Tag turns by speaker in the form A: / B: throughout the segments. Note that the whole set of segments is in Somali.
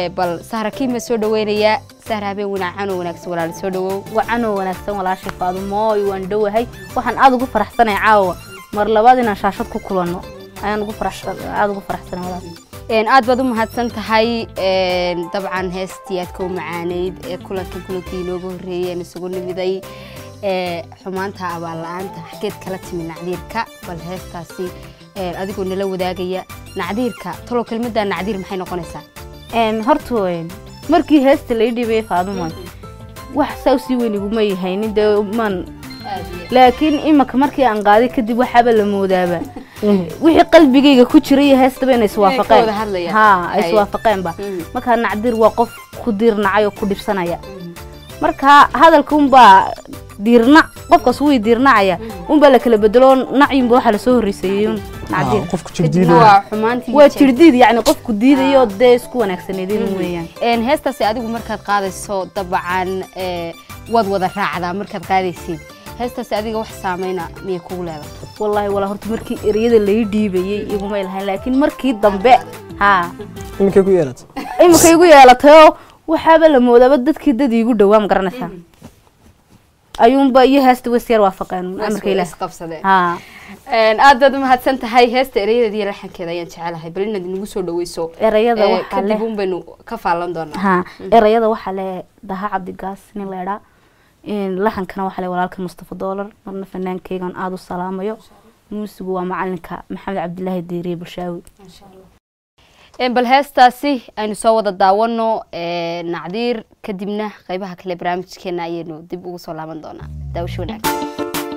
A: ee bal sahra kiima soo dhaweynayaa sahra habeen wanaacan oo wanaagsan walaal soo dhawow
B: wacanoo wanaagsan walaashay faadumooy waan dhowahay waxaan aada ugu faraxsanay caawa mar labaad inaan shaashad ku kulanno ayaan ugu faraxsan aada ugu faraxsanay walaal
A: Een, aad baad u mahadsan tahay een, dabcan heestii aad ka u macaaneyd ee kulankan kulankii inooga horreeyay aan isugu nimiday ee xumaanta abaal la-aanta xageed kala timi nacdiirka bal heestaasi een, adigoo nala wadaagaya nacdiirka talow kelmadda nacdiir maxay noqonaysaa
B: Een, horta weyn markii heesta lai dhibay faadumoy wax saa usii weyn iguma yahaynin dee man laakiin imaka markii aan qaaday kadib waxaaba la moodaaba wixii qalbigayga ku jiray iyo heestaba inay
A: Inay ka
B: iswaafaqeen
A: wada hadlayaan.
B: ha ay
A: Hay.
B: iswaafaqeenba
A: Mhm.
B: markaa nacdir waa qof ku diirnacay oo ku dhibsanaya marka hadalka unbaa diirnac qofkaas wuu diirnacaya unbaa la kala bedelo nacyinba waxaa lasoo horreyseeyey un nacdir
C: qofka
A: kadibna
C: jirdiida
A: waa xumaantii
B: waa jirdiid yacni qofku diidayo dee isku wanaagsaneedin weeyaan
A: Een, heestaasi adigu markaad qaadayso dabcan ee, waad wada raacdaa markaad qaadaysid heestaasi adiga wax saameyna miyay kugu leedahay
B: wallaahi walaa horta markii ereyada lai dhiibayey igumay lahayn laakiin markii dambe ha
C: iminkay ku yeelatay
B: imika igu yeelatayoo waxaaba la moodaaba dadkii dad iigu dhowaa ma garanaysaa ayuunba iyo heesta weys yar waafaqeen amarka ilaah
A: isqabsadeen
B: ha
A: Een, aad baad u mahadsan tahay heesta erayadeeda iyo laxankeeda ayaan jecelahay bal inaad inagu soo dhaweyso
B: erayada
A: Ee,
B: waxaa
A: kadib
B: leh
A: un baynu ka faalan doonaa
B: ha erayada waxaa leh daha cabdigaas nin leedhaa laxankana waxaa leh walaalka mustafa doolar marna fanaankeygan aada u salaamayo muusigu waa macalinka maxamed cabdilaahi diiriye bulshaawi
A: Een, bal heestaasi aynu soo wada daawano ee, nacdiir kadibna qeybaha kale barnaamijkeena ayaynu dib ugu soo laaban doonaa daawasho wanaagsan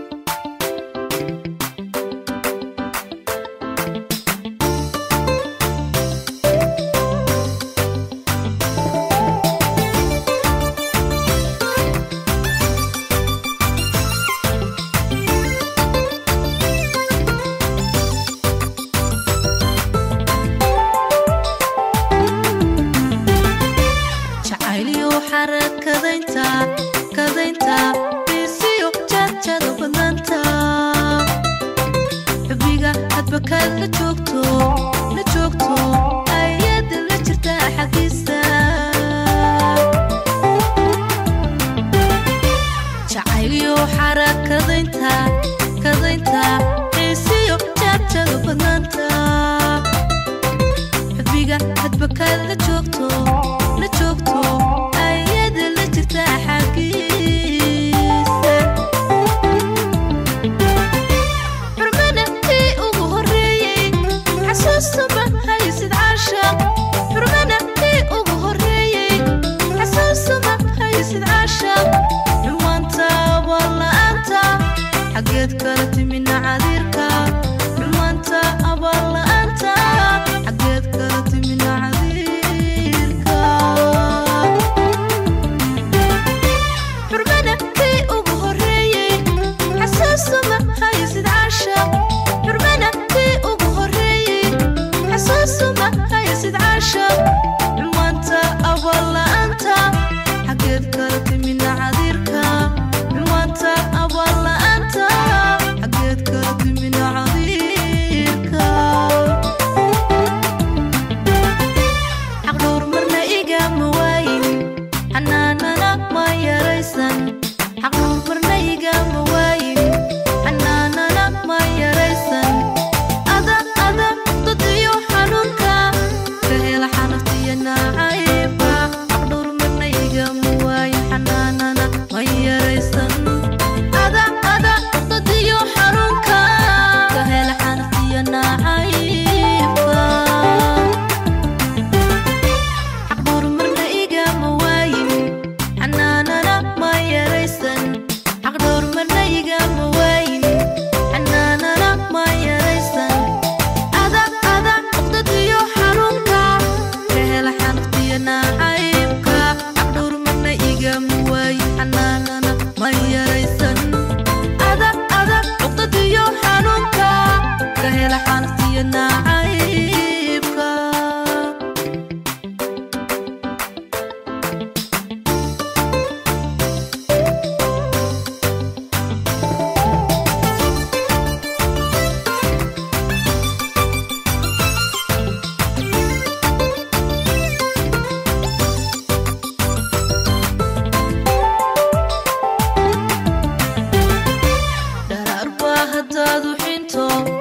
D: jacayliyo xarakadaynta kadaynta biisiyo jaajada badnaanta xubbiga hadba kaad la joogto la joogto ayada la jirta xaggiisa jacayliyo xarakadaynta kadaynta biisiyo jaajada badnaanta xubbiga hadba kaad la joogto la joogto ayada la jirta xaggiisa xurmana tii ugu horreeyey xasuus joogto